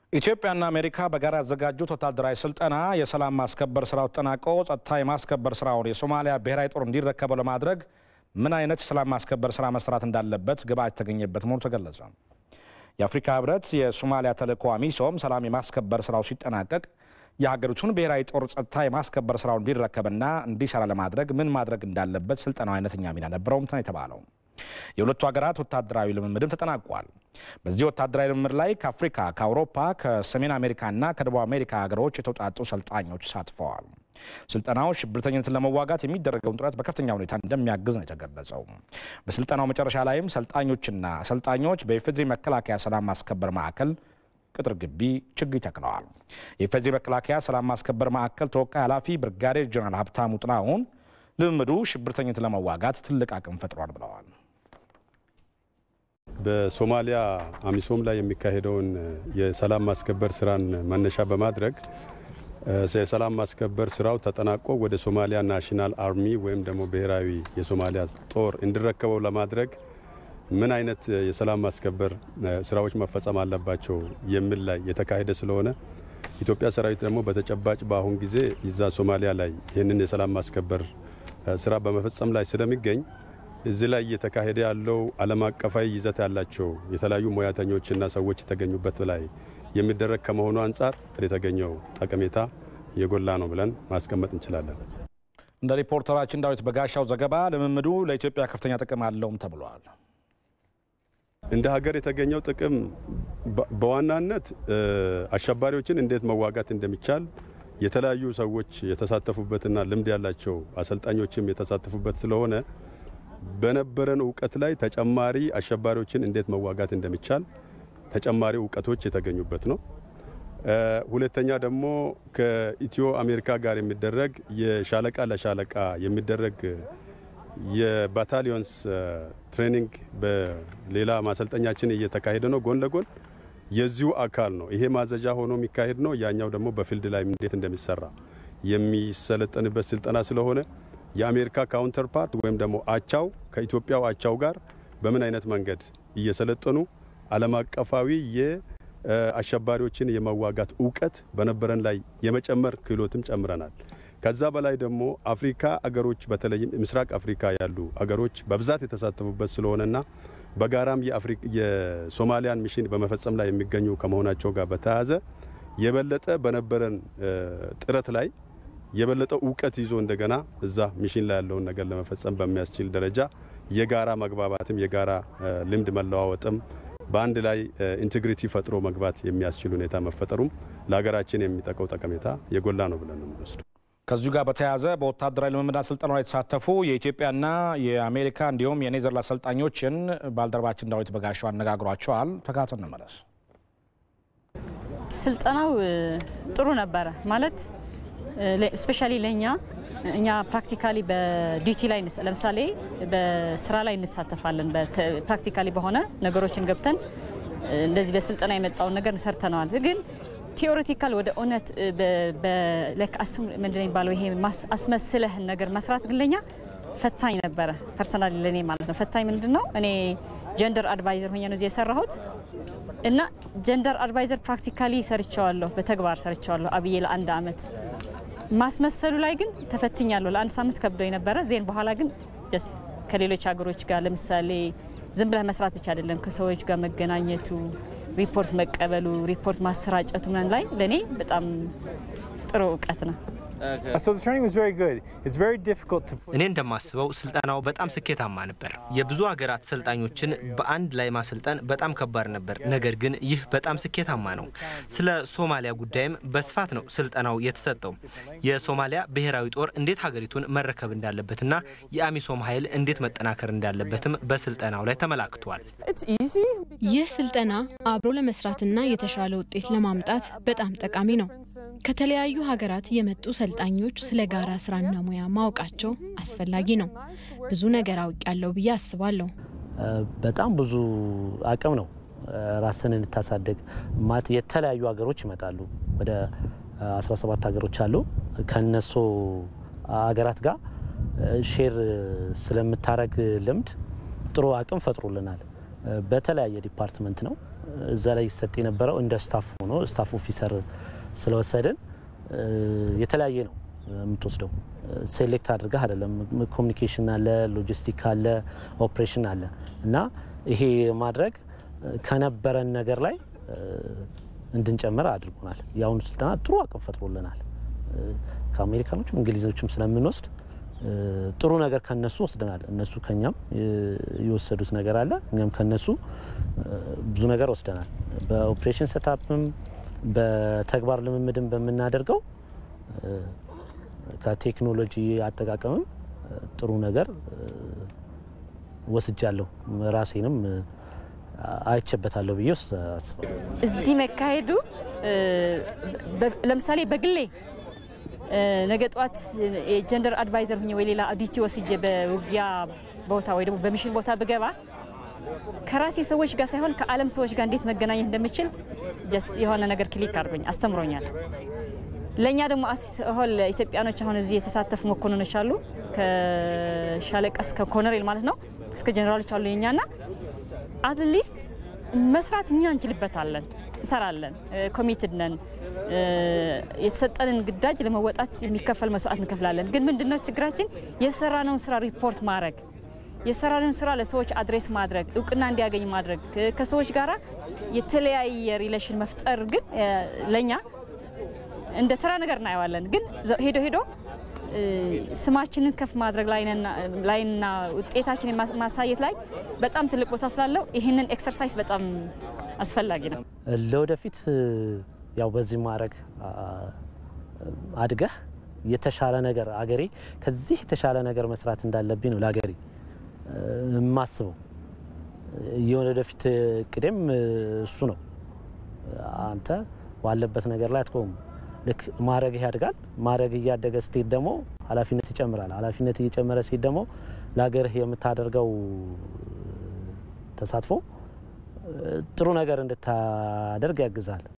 ኢትዮጵያና አሜሪካ በጋራ ያዘጋጁት ወታደራዊ ስልጠና የሰላም ማስከበር ስራው ተጠናቆ ጸጥታ የማስከበር ስራውን የሶማሊያ ብሔራዊ ጦር እንዲረከበው ለማድረግ ምን አይነት የሰላም ማስከበር ስራ መስራት እንዳለበት ግብዓት የተገኘበት መሆኑ ተገለጸ። የአፍሪካ ህብረት የሶማሊያ ተልዕኮ አሚሶም ሰላም የማስከበር ስራው ሲጠናቀቅ የሀገሪቱን ብሔራዊ ጦር ጸጥታ የማስከበር ስራውን እንዲረከብና እንዲሰራ ለማድረግ ምን ማድረግ እንዳለበት ስልጠናው አይነተኛ ሚና ነበረውም ነው የተባለው። የሁለቱ ሀገራት ወታደራዊ ልምምድም ተጠናቋል። በዚህ ወታደራዊ ልምምድ ላይ ከአፍሪካ፣ ከአውሮፓ፣ ከሰሜን አሜሪካና ከደቡብ አሜሪካ ሀገሮች የተውጣጡ ሰልጣኞች ተሳትፈዋል። ስልጠናው ሽብርተኝነትን ለመዋጋት የሚደረገውን ጥረት በከፍተኛ ሁኔታ እንደሚያግዝ ነው የተገለጸው። በስልጠናው መጨረሻ ላይም ሰልጣኞችና አሰልጣኞች በኢፌዴሪ መከላከያ ሰላም ማስከበር ማዕከል ቅጥር ግቢ ችግኝ ተክለዋል። የኢፌዴሪ መከላከያ ሰላም ማስከበር ማዕከል ተወካይ ኃላፊ ብርጋዴር ጀነራል ሀብታሙ ጥላሁን ልምምዱ ሽብርተኝነትን ለመዋጋት ትልቅ አቅም ፈጥሯል ብለዋል። በሶማሊያ አሚሶም ላይ የሚካሄደውን የሰላም ማስከበር ስራን መነሻ በማድረግ የሰላም ማስከበር ስራው ተጠናቆ ወደ ሶማሊያ ናሽናል አርሚ ወይም ደግሞ ብሔራዊ የሶማሊያ ጦር እንዲረከበው ለማድረግ ምን አይነት የሰላም ማስከበር ስራዎች መፈጸም አለባቸው የሚል ላይ የተካሄደ ስለሆነ ኢትዮጵያ ሰራዊት ደግሞ በተጨባጭ በአሁን ጊዜ ይዛ ሶማሊያ ላይ ይህንን የሰላም ማስከበር ስራ በመፈጸም ላይ ስለሚገኝ እዚህ ላይ እየተካሄደ ያለው ዓለም አቀፋዊ ይዘት ያላቸው የተለያዩ ሙያተኞችና ሰዎች የተገኙበት ላይ የሚደረግ ከመሆኑ አንጻር የተገኘው ጠቀሜታ የጎላ ነው ብለን ማስቀመጥ እንችላለን። እንደ ሪፖርተራችን ዳዊት በጋሻው ዘገባ ልምምዱ ለኢትዮጵያ ከፍተኛ ጥቅም አለውም ተብሏል። እንደ ሀገር የተገኘው ጥቅም በዋናነት አሸባሪዎችን እንዴት መዋጋት እንደሚቻል የተለያዩ ሰዎች የተሳተፉበትና ልምድ ያላቸው አሰልጣኞችም የተሳተፉበት ስለሆነ በነበረን እውቀት ላይ ተጨማሪ አሸባሪዎችን እንዴት መዋጋት እንደሚቻል ተጨማሪ እውቀቶች የተገኙበት ነው። ሁለተኛ ደግሞ ከኢትዮ አሜሪካ ጋር የሚደረግ የሻለቃ ለሻለቃ የሚደረግ የባታሊዮንስ ትሬኒንግ በሌላ ማሰልጠኛችን እየተካሄደ ነው። ጎን ለጎን የዚሁ አካል ነው። ይሄ ማዘዣ ሆኖ የሚካሄድ ነው። ያኛው ደግሞ በፊልድ ላይ እንዴት እንደሚሰራ የሚሰለጠንበት ስልጠና ስለሆነ የአሜሪካ ካውንተር ፓርት ወይም ደግሞ አቻው ከኢትዮጵያው አቻው ጋር በምን አይነት መንገድ እየሰለጠኑ ዓለም አቀፋዊ የአሸባሪዎችን የመዋጋት እውቀት በነበረን ላይ የመጨመር ክህሎትም ጨምረናል። ከዛ በላይ ደግሞ አፍሪካ አገሮች በተለይም ምስራቅ አፍሪካ ያሉ አገሮች በብዛት የተሳተፉበት ስለሆነና በጋራም የሶማሊያን ሚሽን በመፈጸም ላይ የሚገኙ ከመሆናቸው ጋር በተያያዘ የበለጠ በነበረን ጥረት ላይ የበለጠ እውቀት ይዞ እንደገና እዛ ሚሽን ላይ ያለውን ነገር ለመፈጸም በሚያስችል ደረጃ የጋራ መግባባትም የጋራ ልምድ መለዋወጥም በአንድ ላይ ኢንቴግሪቲ ፈጥሮ መግባት የሚያስችል ሁኔታ መፈጠሩም ለሀገራችን የሚጠቀው ጠቀሜታ የጎላ ነው ብለን ነው የምንወስደው። ከዚሁ ጋር በተያያዘ በወታደራዊ ልምምድና ስልጠና ላይ የተሳተፉ የኢትዮጵያና የአሜሪካ እንዲሁም የኔዘርላንድ አሰልጣኞችን ባልደረባችን ዳዊት በጋሻው አነጋግሯቸዋል። ተካተን እንመለስ። ስልጠናው ጥሩ ነበረ ማለት ስፔሻሊ ለእኛ እኛ ፕራክቲካሊ በዲዩቲ ላይ ለምሳሌ በስራ ላይ እንሳተፋለን። ፕራክቲካሊ በሆነ ነገሮችን ገብተን እንደዚህ በስልጠና የመጣውን ነገር ሰርተነዋል። ግን ቴዎሬቲካል ወደ እውነት ምንድን የሚባለው ይሄ አስመስለህን ነገር መስራት ግን ለኛ ፈታኝ ነበረ። ፐርሰናሊ ለእኔ ማለት ነው። ፈታኝ ምንድን ነው? እኔ ጀንደር አድቫይዘር ሆኜ ነው እዚህ የሰራሁት እና ጀንደር አድቫይዘር ፕራክቲካሊ ሰርቸዋለሁ፣ በተግባር ሰርቸዋለሁ አብዬ ለአንድ አመት ማስመሰሉ ላይ ግን ተፈትኛለሁ። ለአንድ ሳምንት ከብዶ የነበረ ዜን በኋላ ግን ከሌሎች ሀገሮች ጋር ለምሳሌ ዝም ብለህ መስራት ብቻ አይደለም፣ ከሰዎች ጋር መገናኘቱ፣ ሪፖርት መቀበሉ፣ ሪፖርት ማሰራጨቱ ምናምን ላይ ለእኔ በጣም ጥሩ እውቀት ነው። እኔ እንደማስበው ስልጠናው በጣም ስኬታማ ነበር። የብዙ ሀገራት ሰልጣኞችን በአንድ ላይ ማሰልጠን በጣም ከባድ ነበር። ነገር ግን ይህ በጣም ስኬታማ ነው። ስለ ሶማሊያ ጉዳይም በስፋት ነው ስልጠናው የተሰጠው። የሶማሊያ ብሔራዊ ጦር እንዴት ሀገሪቱን መረከብ እንዳለበትና የአሚሶም ኃይል እንዴት መጠናከር እንዳለበትም በስልጠናው ላይ ተመላክቷል። ይህ ስልጠና አብሮ ለመስራትና የተሻለ ውጤት ለማምጣት በጣም ጠቃሚ ነው። ከተለያዩ ሀገራት የመጡ ሰልጣኞች ስለ ጋራ ስራና ሙያ ማወቃቸው አስፈላጊ ነው። ብዙ ነገር አውቅ ያለው ብዬ አስባለሁ። በጣም ብዙ አቅም ነው ራስን እንድታሳድግ ማለት የተለያዩ ሀገሮች ይመጣሉ። ወደ 17 ሀገሮች አሉ። ከነሱ ሀገራት ጋር ሼር ስለምታረግ ልምድ ጥሩ አቅም ፈጥሮልናል። በተለያየ ዲፓርትመንት ነው እዛ ላይ ይሰጥ የነበረው እንደ ስታፍ ሆኖ ስታፍ ኦፊሰር ስለወሰድን የተለያየ ነው የምትወስደው። ሴሌክት አድርገህ አይደለም። ኮሚኒኬሽን አለ፣ ሎጂስቲክ አለ፣ ኦፕሬሽን አለ እና ይሄ ማድረግ ከነበረን ነገር ላይ እንድንጨምር አድርጎናል። የአሁኑ ስልጠና ጥሩ አቅም ፈጥሮልናል። ከአሜሪካኖችም እንግሊዞችም ስለምንወስድ ጥሩ ነገር ከነሱ ወስደናል። እነሱ ከኛም የወሰዱት ነገር አለ፣ እኛም ከነሱ ብዙ ነገር ወስደናል። በኦፕሬሽን ሰታፕም በተግባር ልምምድም በምናደርገው ከቴክኖሎጂ አጠቃቀምም ጥሩ ነገር ወስጃለሁ። ራሴንም አይቼበታለሁ ብዬ አስባለሁ። እዚህ መካሄዱ ለምሳሌ በግሌ ነገ ጠዋት የጀንደር አድቫይዘር ሁኜ ወይ ሌላ ዲቲ ወስጄ በውጊያ ቦታ ወይ ደግሞ በሚሽን ቦታ ብገባ ከራሴ ሰዎች ጋር ሳይሆን ከዓለም ሰዎች ጋር እንዴት መገናኘት እንደምችል የሆነ ነገር ክሊክ አድርጎኝ አስተምሮኛል። ለእኛ ደግሞ ሆል ኢትዮጵያኖች አሁን እዚህ የተሳተፉ መኮንኖች አሉ። ከሻለቃ እስከ ኮሎኔል ማለት ነው እስከ ጀኔራሎች አሉ የኛና አትሊስት መስራት እኛ እንችልበታለን፣ እንሰራለን፣ ኮሚትድ ነን። የተሰጠንን ግዳጅ ለመወጣት የሚከፈል መስዋዕት እንከፍላለን። ግን ምንድነው ችግራችን? የሰራነውን ስራ ሪፖርት ማድረግ የሰራነውን ስራ ለሰዎች አድሬስ ማድረግ እውቅና እንዲያገኝ ማድረግ ከሰዎች ጋር የተለያየ ሪሌሽን መፍጠር ግን ለእኛ እንደ ተራ ነገር እናየዋለን። ግን ሄዶ ሄዶ ስማችንን ከፍ ማድረግ ላይና ውጤታችንን ማሳየት ላይ በጣም ትልቅ ቦታ ስላለው ይህንን ኤክሰርሳይዝ በጣም አስፈላጊ ነው። ለወደፊት ያው በዚህ ማድረግ አድገህ የተሻለ ነገር አገሬ ከዚህ የተሻለ ነገር መስራት እንዳለብኝ ነው ለአገሬ የማስበው። የወደፊት እቅዴም እሱ ነው። አንተ ባለበት ነገር ላይ አትቆም። ልክ ማድረግህ ያድጋል። ማድረግ እያደገ ስትሄድ ደግሞ ኃላፊነት ይጨምራል። ኃላፊነት እየጨመረ ስትሄድ ደግሞ ለሀገርህ የምታደርገው ተሳትፎ ጥሩ ነገር እንድታደርግ ያግዛል።